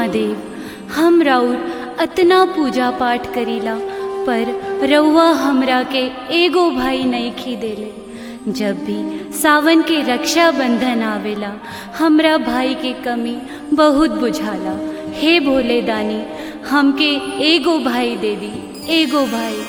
महादेव हम राउर अतना पूजा पाठ करीला पर रउआ हमरा के एगो भाई नहीं खी देले जब भी सावन के रक्षा बंधन आवेला हमरा भाई के कमी बहुत बुझाला हे भोले दानी हमके एगो भाई दे दी एगो भाई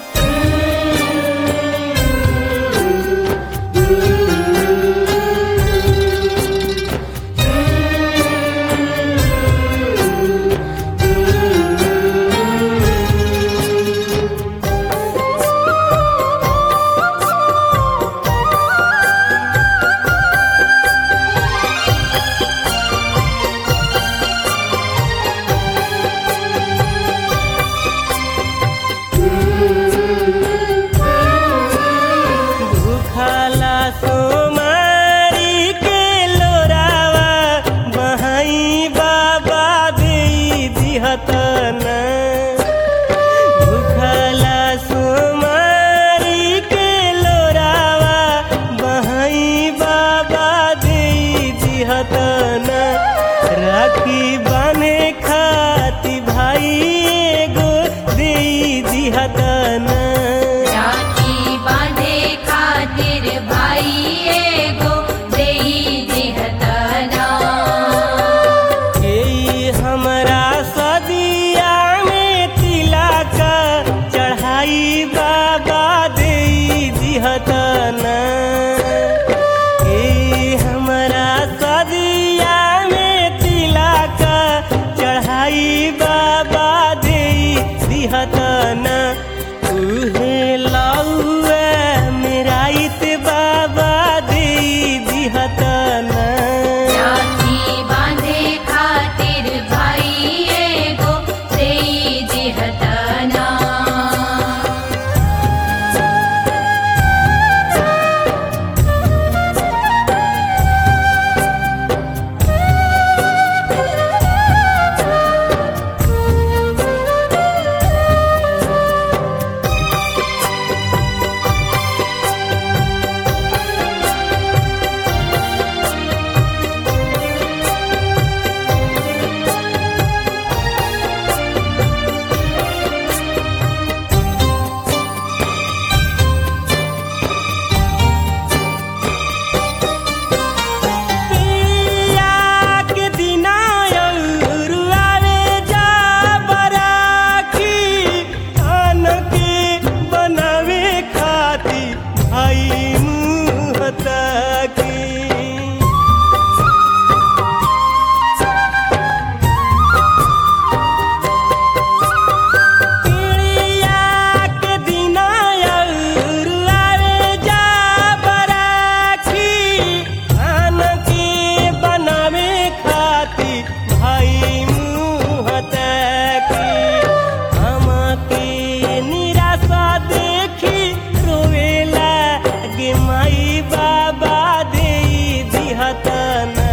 भूखला सोमारी के लोरावा बहाई बाबा दे दिहतना भूखला सोमारी के लोरावा बहाई बाबा दे दिहतना राखी बने खाती भाई एगो दे दिहतना राखी बांधे खातिर भाई एगो देई दिहतना ए हमरा सदिया में तिलक चढ़ाई बाबा दे दिहतना ए हमरा सदिया में तिलक चढ़ाई बाबा दे दिहतना उहे लौआ मेराइत बाबा दे दिहतना राखी बांधे खातिर भाई एगो देई दिहतना पिया के दिना अउरु आवे जा बराखी आन के बनावे खाती भाई मुँह ताकी पिया के दिना अउरु आवे जा बराखी आन के बनावे खाती भाई मुँह ताकी हमके निराशा देखी रोवेला गे माई बाबा दे दिहतना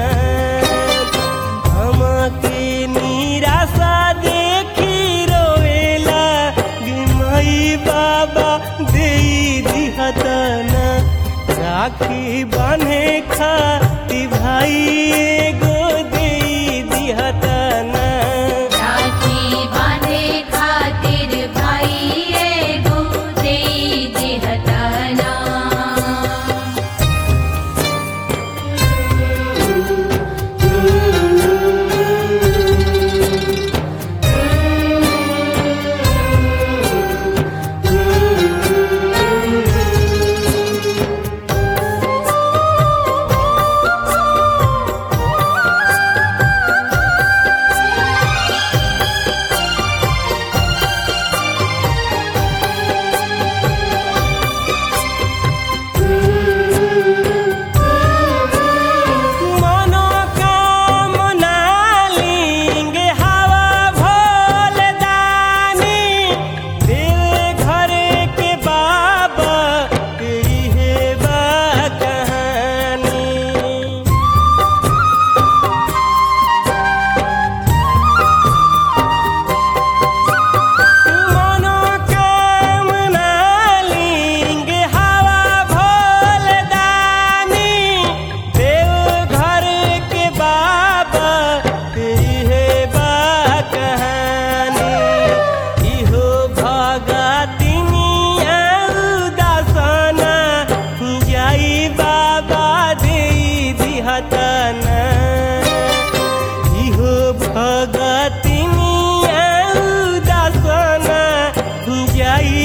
हमके निराशा देखी रोवेला गे माई बाबा दे दिहतना राखी बांधे खाती भाई एगो दे दिहतना राखी बांधे खातिर भाई एगो देई दिहतना ए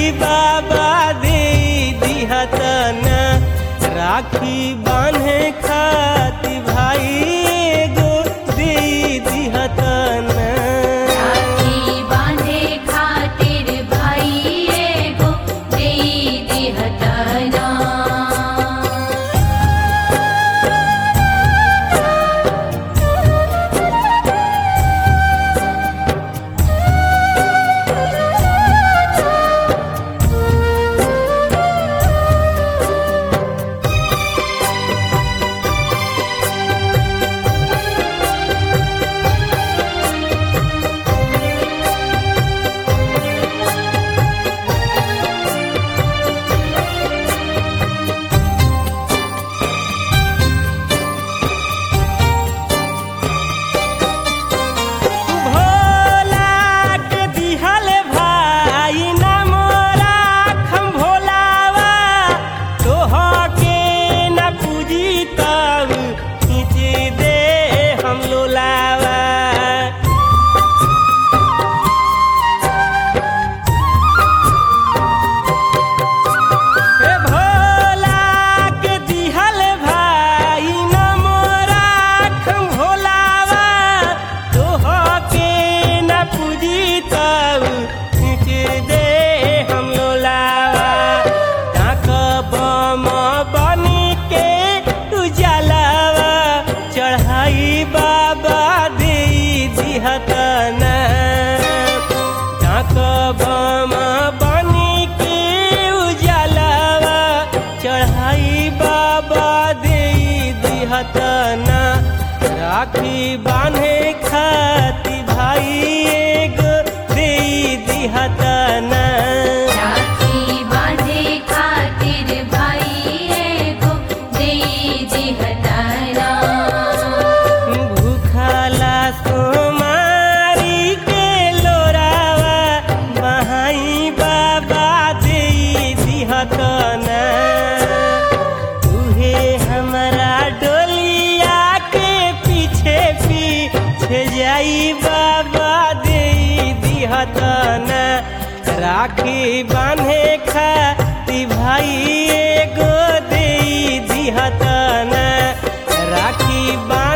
भाई बाबा दे दिहतना राखी बांधे खाती भाई एगो दे दिहतना राखी बांधे खातिर भाई एगो दे दिहतना भोला के दिहल भाई ना मोरा खम भोलावा तोह के न पूजी तब खींच दे हम लोलावा हे भोला के दिहल भाई न मोरा खम भोलावा तोह के न पूजी तब खींच दे हम लोलावा ताक बम बनी के उजालावा चढ़ाई बाबा दे दिहतना ताक बम बनी के उजालावा चढ़ाई बाबा दे दिहतना राखी बांधे खाती भाई एगो दे दिहतना राखी बांधे खातिर भाई एगो दे दिहतना भूखला सोमारी के लोरावा बहाई बाबा दे दिहतना उहे हमरा डोलिया के पीछे पीछे जाई बाबा दे दिहतना राखी बांधे खाती भाई एगो दे दिहतना राखी बांधे